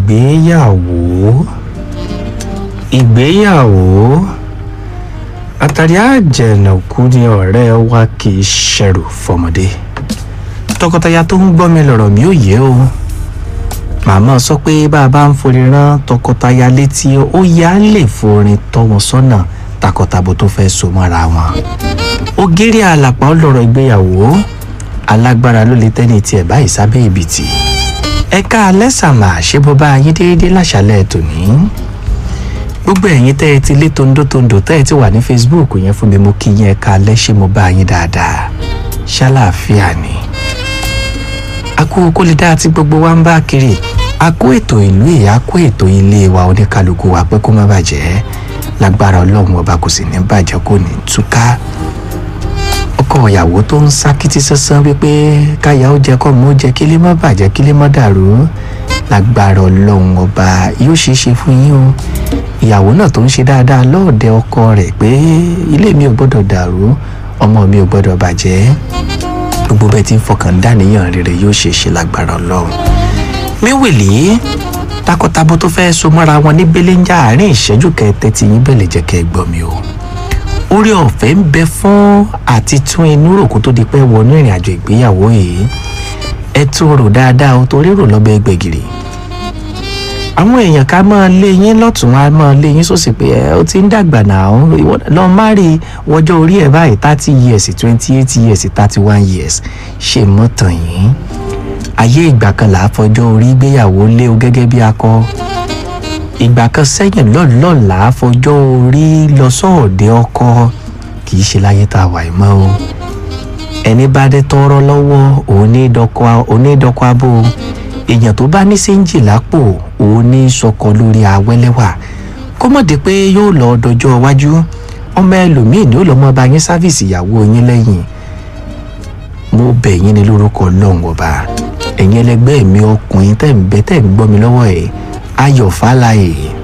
ìgbéyàwó ìgbéyàwó àtàrí àjẹnàkú ni ọ̀rẹ́ wa kì í ṣẹrù fọmọdé tọkọtaya tó ń gbọ́ mi lọ̀rọ̀ mi ò yé o màmá sọ pé bá a bá ń forí rán tọkọtaya létí ó yá lè forin tọ́ wọn sọ́nà takọtabo tó fẹ́ so mọ́ra wọn ògiri àlàpà ọlọ́rọ̀ ìgbéyàwó alágbára ló lè tẹ́ni tiẹ̀ báyìí sábẹ́ ìbìtì ẹ̀ka alẹ́sàmà ṣé bó bá yín déédéé láṣálẹ̀ tòní gbogbo ẹ̀yin tẹ́ ẹ ti lé tondótondò tẹ́ ẹ ti wà ní facebook yẹn fún mi mo kí yín ẹ̀ka alẹ́ ṣé mo bá yín dáadáa ṣáláàfíà ni akú kó lè dáa tí gbogbo wa ń bá kiri a kó ètò ìlú yìí a kó ètò ilé wa oníkálukú wa pé kó má bàjẹ́ lágbára ọlọ́run ọba kò sì ní bàjẹ́ kò ní túká ọkọ ìyàwó tó ń sá kìtì sánsan wípé káyà ó jẹ kọ́ mọ́ ó jẹ kí lè má bàjẹ́ kí lè má dàrú lágbára ọlọ́run ọba yóò ṣeé ṣe fún yín o ìyàwó náà tó ń ṣe dáadáa lọ́ọ̀dẹ ọkọ rẹ̀ pé ilé mi ò gbọ́dọ̀ dàrú ọmọ mi ò gbọ́dọ̀ bàjẹ́ gbogbo bẹ́ẹ̀ tí ń fọkàn dáníyàn rere yóò ṣe ṣe lágbára ọlọ́run míwìlì takọtabo tó fẹ́ so mọ́ra wọn ní belenja àárín ìṣẹ́jú kẹtẹ tí yín bẹ̀lẹ̀ jẹ́ kẹ́ ẹ gbọ́ mi o orí ọ̀fẹ́ ń bẹ fún àti tún inú rò kó tó di pé wọnú ìrìn àjò ìgbéyàwó yìí ẹ tún rò dáadáa o torí rò lọ́bẹ̀ gbẹ̀gìrì àwọn èèyàn ká máa lé yín lọ́tún á máa lé yín sósì pé ẹ ó ti ń dàgbà náà lọ má rí wọjọ́ orí ẹ̀ báyìí thirty years twenty eight years thirty one years ṣe mọ́tàn yín ayé ìgbà kan là á fọjọ́ orí gbéyàwó lé o gẹ́gẹ́ bí akọ ìgbà kan sẹ́yìn lọ́ọ̀lọ́ọ̀ là á fọjọ́ orí lọ sọ́ọ̀dẹ̀ ọkọ kì í ṣe láyé tá a wà mọ́ o ẹni bá dé tọrọ lọ́wọ́ onídọ́kọ abó èèyàn tó bá ní séńjì lápò òun ní sọkọ lórí awẹ́lẹ́wà kó mọ̀ dé pé yóò lọ dọjọ́ iwájú ọmọ ẹlòmíì ni ó lọ́ mọ́ bá yín sáfìsì ìyàwó yín lẹ́yìn mo bẹ̀ yín ní lórúkọ ọlọ́run ọba ẹ̀yin ẹlẹgbẹ́ mi ọkùnrin tẹ̀ ń bẹ tẹ̀ ń gbọ́ mi lọ́wọ́ ẹ̀ ayọ̀ fáláyé